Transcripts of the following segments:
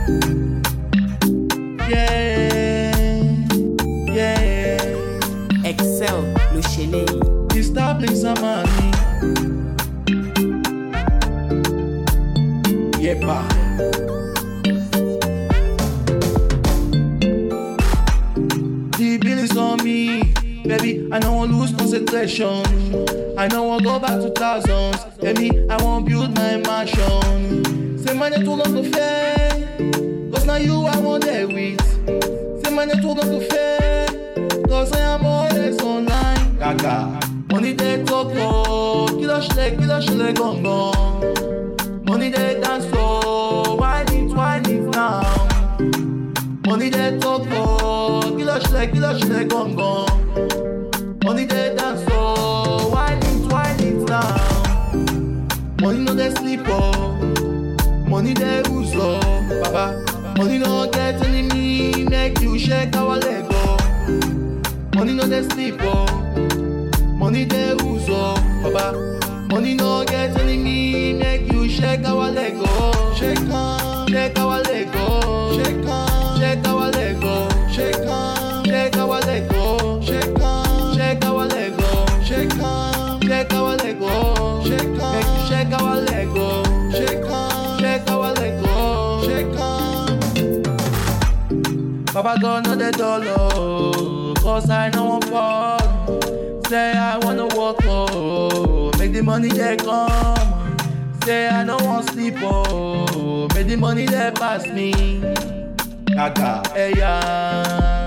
Yeah, yeah. Excel ló ṣe léyìí. Disturbing Samani. Yepa. The bill is on me, baby. I know I lose concentration. I know I go back to thousands. Baby, I won't build my mansion. Say money too long to fail. Cause now you I want there with. Say money too long to fail. Cause I am always online. Gaga. Money they talk for. Kilo shile, kilo shile gongon. Money they dance for. Wine it, wine it now. Money they talk for. Kilo shile, kilo shile gongon. Money they dance for. Wine it, wine it now. Money no they sleep oh. Money they use oh. Baba. Money no get enemy. Make you shake our leg oh. Money no they sleep oh. Money they use oh. Baba. Money no get enemy. Make you shake our leg oh. Shake on. Shake our leg oh. Shake on. Shake our leg oh. Shake on. Shake our leg oh. Shake on. Shake our leg oh. Shake on. Shake our leg oh. Shake on. Make you shake our leg oh. Shake on. Shake our leg oh. Shake on. Papa God know the dollar, cause I know I'm fall. Say I wanna walk, oh, make the money they come. Say I don't want sleep, oh, make the money they pass me. Gaga, hey yeah.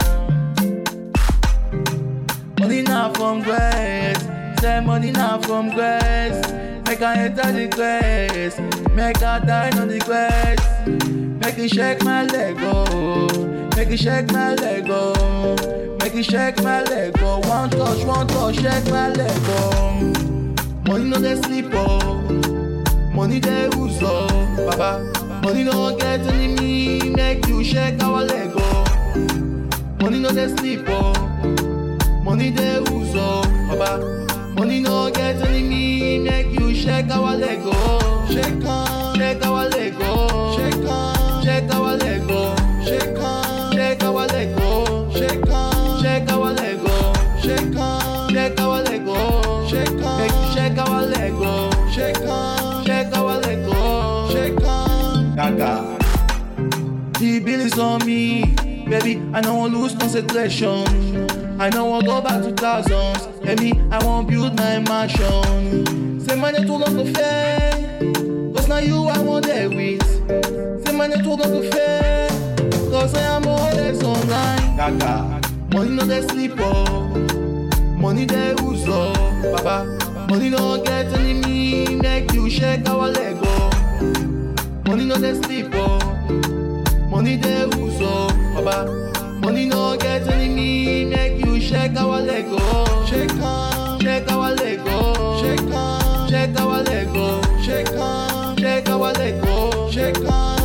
Money now from grace, say money now from grace. Make I enter the grace, make I die on the grace. Make you shake my leg, oh. Make you shake my leg, oh. Make you shake my leg, oh. One touch, one touch, shake my leg, oh. Money no they sleep, oh. Money they use, oh. Baba. Money no get enemy, make you shake our leg, oh. Money no they sleep, oh. Money they use, oh. Baba. Money no get enemy, make you shake our leg, oh. Shake on, shake our leg, oh. Shake on, shake our leg, oh. Shake on, shake our leg, oh. Shake on, shake our leg, oh. Shake on, shake our leg, oh. Shake on, make you shake our leg, oh. Shake on, shake our leg, oh. Shake on, Gaga. The bill is on me, baby. I know I lose concentration. I know I go back to thousands. Baby, I won't build my mansion. Say money too long to fail. Cause now you I want there with. Say money too long to fail. Cause I am always online. Gaga. Money no they sleep oh. Money they use oh. Baba. Money no get enemy. Make you shake our leg oh. Money no they sleep oh. Money they use oh, Baba. Money no get enemy, make you shake our leg oh. Shake on, shake our leg oh. Shake on, shake our leg oh. Shake on, shake our leg oh. Shake on,